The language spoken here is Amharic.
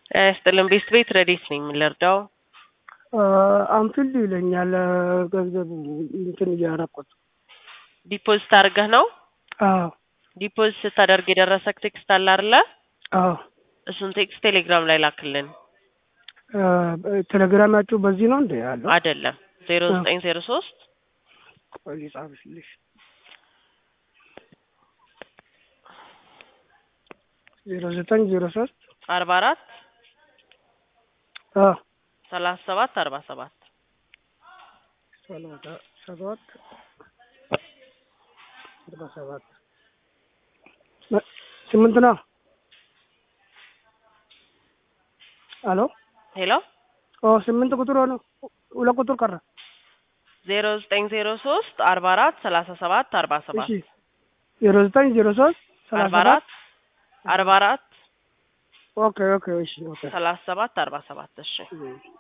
ጤና ይስጥልን ቤት ቤት ረዲት ነኝ የምንረዳው አንፊልድ ይለኛል ገንዘብ እንትን እያረኩት ዲፖዚት አድርገህ ነው አዎ ዲፖዚት ስታደርግ የደረሰክ ቴክስት አለ አይደለ አዎ እሱን ቴክስት ቴሌግራም ላይ ላክልን ቴሌግራማችሁ በዚህ ነው እንዴ ያለው አይደለም ዜሮ ዘጠኝ ዜሮ ሶስት ቆይ ጻፍልሽ ዜሮ ዘጠኝ ዜሮ ሶስት አርባ አራት አዎ ሰላሳ ሰባት አርባ ሰባት ሰላሳ ሰባት አርባ ሰባት ስምንት ነው አሎ ሄሎ ኦ ስምንት ቁጥር ሆነ ሁለት ቁጥር ቀረ ዜሮ ዘጠኝ ዜሮ ሶስት አርባ አራት ሰላሳ ሰባት አርባ ሰባት እሺ ዜሮ ዘጠኝ ዜሮ ሶስት አርባ ሰላሳ አራት ሰባት አርባ አራት ኦኬ ኦኬ እሺ ኦኬ ሰላሳ ሰባት አርባ ሰባት እሺ እሺ